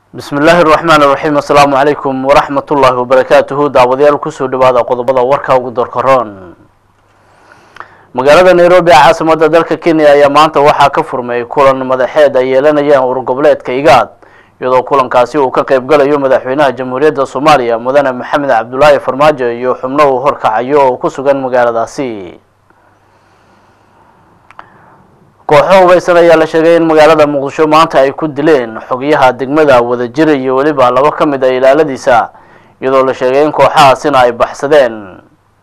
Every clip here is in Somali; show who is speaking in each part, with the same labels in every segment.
Speaker 1: bismi illaahi araxmaan iraxiim assalaamu calaykum waraxmat ullaahi wabarakaatuhu daawadayaal kusoo dhawaada qodobada warka ugu dorkaroon magaalada nairobi ee caasimada dalka kenya ayaa maanta waxaa ka furmay kulan madaxeed ay yeelanayaan urgoboleedka igaad iyadoo kulankaasi uu ka qeyb galayo madaxweynaha jamhuuriyadda soomaaliya mudane maxamed cabdulaahi farmaajo iyo xubno uu horkacayo oo ku sugan magaaladaasi kooxo hubaysan ayaa la sheegay in magaalada muqdisho maanta ay ku dileen xogyaha degmada wadajir iyo weliba labo ka mid a ilaaladiisa iyadoo la sheegay in kooxahaasina ay baxsadeen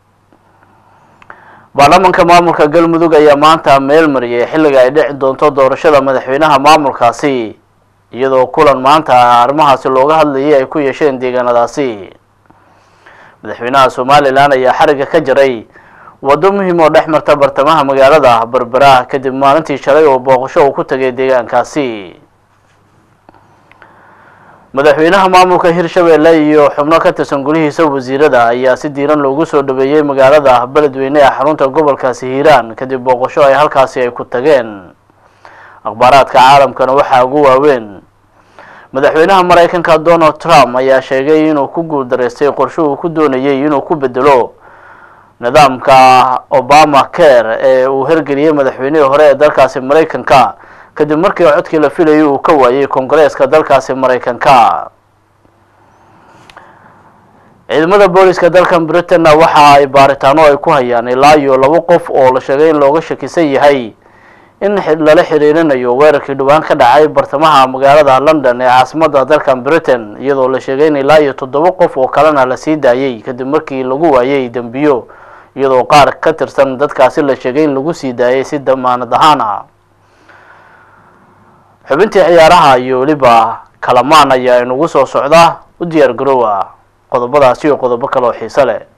Speaker 1: baarlamanka maamulka galmudug ayaa maanta meel mariyay xilliga ay dhici doonto doorashada madaxweynaha maamulkaasi iyadoo kulan maanta arrimahaasi looga hadlayay ay ku yeesheen deegaanadaasi madaxweynaha somalilan ayaa xariga ka jaray waddo muhiim oo dhex marta bartamaha magaalada berbera kadib maalintii shalay oo booqasho uu ku tagay deegaankaasi madaxweynaha maamulka hirshabelle iyo xubno ka tirsan gulihiisa wasiirada ayaa si diiran loogu soo dhaweeyey magaalada beledweyne ee xarunta gobolkaasi hiiraan kadib booqasho ay halkaasi ay ku tageen akhbaaraadka caalamkana waxaa ugu waaweyn madaxweynaha maraykanka donald trump ayaa sheegay inuu ku guuldaraystay qorshe uu ku doonayay inuu ku bedelo nidaamka obama care ee uu hirgeliyey madaxweynihii hore ee dalkaasi maraykanka kadib markii codkii la filayay uu ka waayey koongareeska dalkaasi maraykanka ciidamada booliska dalkan britain waxa ay baaritaano ay ku hayaan ilaa iyo labo qof oo la sheegay in looga shakisan yahay in lala xiriirinayo weerarkii dhowaan ka dhacay bartamaha magaalada london ee caasimada dalkan britain iyadoo la sheegay in ilaa iyo toddoba qof oo kalena la sii daayay kadib markii lagu waayay dembiyo iyadoo qaar ka tirsan dadkaasi la sheegay in lagu sii daayay si damaanad ahaan ah xubintii ciyaaraha iyo weliba kalamaan ayaa inugu soo socda u diyaar garoowa qodobadaasi iyo qodobo kale oo xiise leh